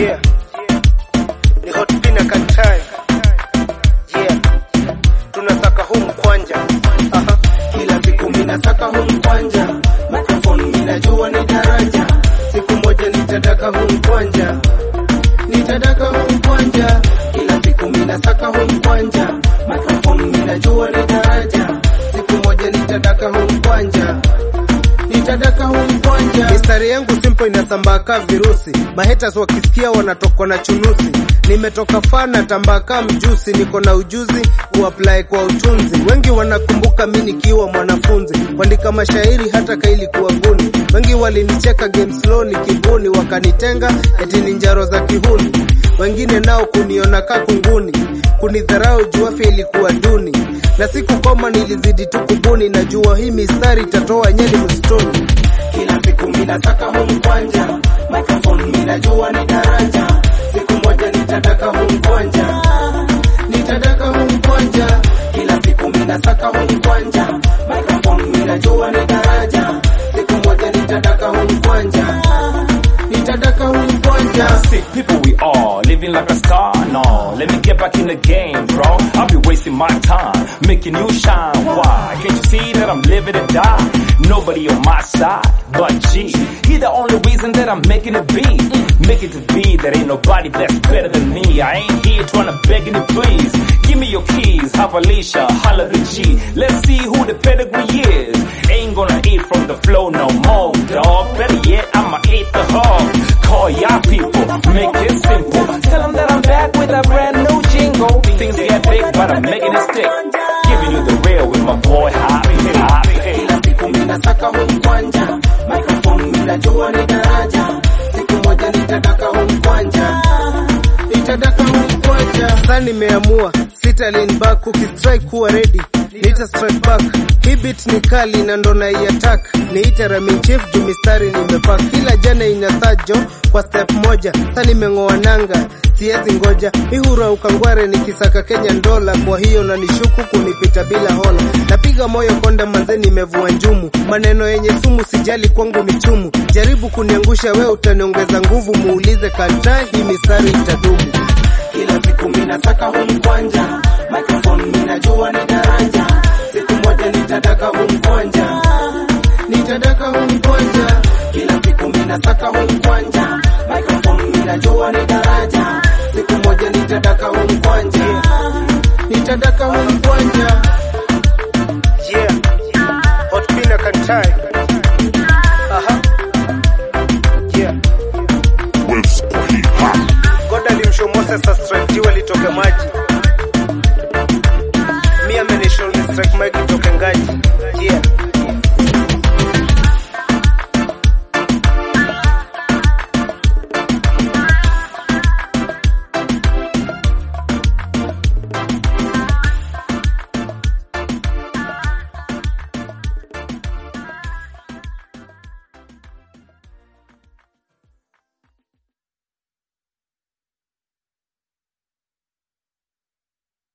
Yeah. Ni hot pina katai. Yeah. Tunasaka huu mkwanja. Aha. Kila siku minasaka huu mkwanja, microphone minajua ni daraja. Siku moja nitadaka huu mkwanja, nitadaka huu mkwanja. Kila siku minasaka huu mkwanja, microphone minajua ni daraja. Siku moja nitadaka huu mkwanja, nitadaka huu mkwanja. Mistari yangu simple inasambaa kaa virusi. Mahaters wakisikia wanatokwa na chunusi. Nimetoka fana tambaka mjusi, niko na ujuzi kuapply kwa utunzi. Wengi wanakumbuka mi nikiwa mwanafunzi, kuandika mashairi hata kaili kuwa guni. Wengi walinicheka game slow ni kibuni, wakanitenga eti ni njaro za kihuni. Wengine nao kuniona ka kunguni, kunidharau juu afya ilikuwa duni, na sikukoma nilizidi tu kubuni. Najua hii mistari itatoa nyeli msituni. Kila siku minasaka huu mkwanja, microphone minajua ni daraja. Siku moja nitadaka huu mkwanja, nitadaka huu mkwanja. Kila siku minasaka huu mkwanja, microphone minajua ni daraja. Siku moja nitadaka huu mkwanja, nitadaka huu mkwanja. Sick people we all living like a star. No, let me get back in the game, bro. I'll be wasting my time making you shine. Why? Can't you see that I'm living to die? Nobody on my side but G. He the only reason that I'm making it be. Make it to be that ain't nobody that's better than me. I ain't here trying to beg any please. Give me your keys, have Alicia, holla the G. Let's see who the pedigree is. Ain't gonna eat from the flow no more, dog. Better yet, I'ma eat the hog. Call y'all people, make it simple. Tell them that I'm back with a brand new jingle. Things get big, but I'm making it stick. Giving you the real with my boy Hot Hot. Kila siku minasaka huu mkwanja, microphone minajua ni daraja. Siku moja nitadaka huu mkwanja, nitadaka huu mkwanja. Sasa nimeamua sita lean back, ukistrike kuwa ready nita strike back. Hii beat ni kali na ndo naiattack, niite Ramin Chief juu mistari nimepack. Kila jana inasajo kwa step moja, sasa nimeng'oa nanga siwezi ngoja mihura ukangware nikisaka Kenya ndola, kwa hiyo nanishuku kunipita bila hola. Napiga moyo konda manze, nimevua njumu, maneno yenye sumu sijali kwangu ni chumu. Jaribu kuniangusha we, utaniongeza nguvu, muulize kanta, hii mistari itadumu. Kila siku minasaka huu mkwanja, microphone minajua ni daraja. Siku moja nitadaka huu mkwanja, nitadaka huu mkwanja. Kila siku minasaka huu mkwanja, microphone minajua ni daraja. Siku moja nitadaka huu mkwanja, nitadaka huu mkwanja.